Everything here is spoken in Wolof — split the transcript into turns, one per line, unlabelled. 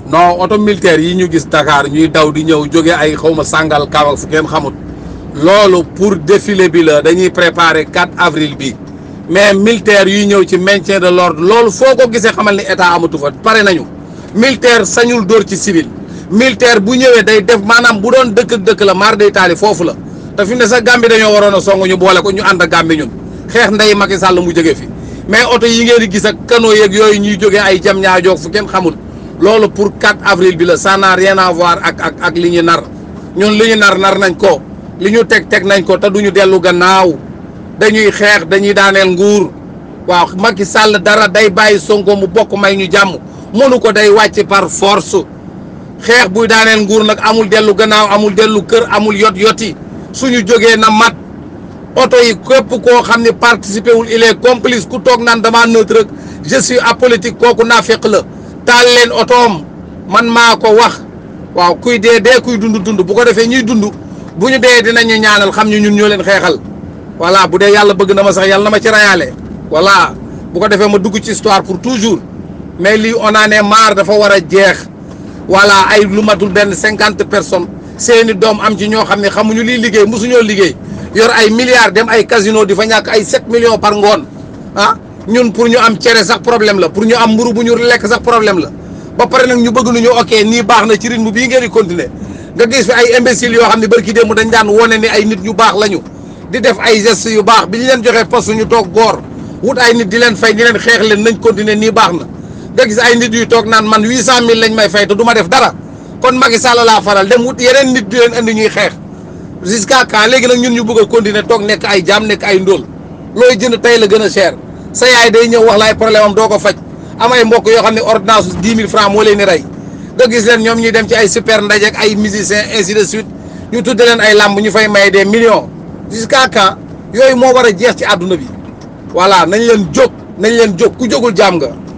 non oto militaire yi ñu gis Dakar ñuy daw di ñëw jóge ay xawma sàngal kaw ak fu kenn xamut loolu pour défilé bi la dañuy préparer 4 avril bi mais militaire yuy ñëw ci maintien de l'ordre loolu foo ko gisee xamal ni état amatu fa pare nañu militaire sañul dóor ci civil militaire bu ñëwee day def maanaam bu doon dëkk dëkk la mar day taali foofu la te fi mu ne sax Gambie dañoo waroon a song ñu boole ko ñu ànd ak Gambie ñun xeex ndey Macky Sall mu jóge fi mais oto yi ngeen di gis ak canaux yeeg yooyu ñuy jógee ay jam ñaajoog fu kenn xamul loolu pour 4 avril bi la ça n'a rien à voir ak ak ak li ñu nar ñun li ñu nar nar nañ ko li ñu teg teg nañ ko te duñu dellu gannaaw dañuy xeex dañuy daaneel nguur waaw Macky Sall dara day bàyyi Sonko mu bokk may ñu jàmm mënu ko day wàcc par force xeex buy daaneel nguur nag amul dellu gannaaw amul dellu kër amul yot yoti suñu jógee na mat oto yi képp koo xam ne participé wul il est complice ku toog naan dama neutre rek je suis apolitique kooku naafeq la taal leen otoom man maa ko wax waaw kuy dee dee kuy dund dund bu ko defee ñuy dund bu ñu dee dinañu ñaanal xam ñu ñun ñoo leen xeexal voilà bu dee yàlla bëgg na ma sax yàlla na ma ci rayaale voilà bu ko defee ma dugg ci histoire pour toujours mais lii on en est marre dafa war a jeex voilà ay lu matul benn cinquante personnes seeni doom am ci ñoo xam ne xamuñu liy liggéey mosuñoo liggéey yor ay milliards dem ay casino di fa ñàkk ay 7 millions par ngoon ah ñun pour ñu am cere sax problème la pour ñu am mburu bu ñu lekk sax problème la ba pare nag ñu bëgg nu ñu ok nii baax na ci rythme bii ngeen di continuer nga gis fi ay imbéciles yoo xam ne barki démb dañ daan wone ni ay nit ñu baax lañu di def ay gestes yu baax bi ñu leen joxee poste ñu toog góor wut ay nit di leen fay ni leen xeex leen nañ continuer nii baax na nga gis ay nit yu toog naan man 800000 lañ may fay te du ma def dara kon Macky Sall laa faral dem wut yeneen nit di leen andi ñuy xeex jusqu'à quand léegi nag ñun ñu bëgg a continuer toog nekk ay jaam nekk ay ndóol looy jënd tey la gën a cher sa yaay day ñëw wax la ay problème am doo ko faj am ay mbokk yoo xam ne ordonnance su 10 000 francs moo leen di rey nga gis leen ñoom ñuy dem ci ay super ndaje ak ay musiciens ainsi de suite ñu tudde leen ay làmb ñu fay maye des millions jusqu'à quand yooyu moo war a jeex ci àdduna bi voilà nañ leen jóg nañ leen jóg ku jógul jaam nga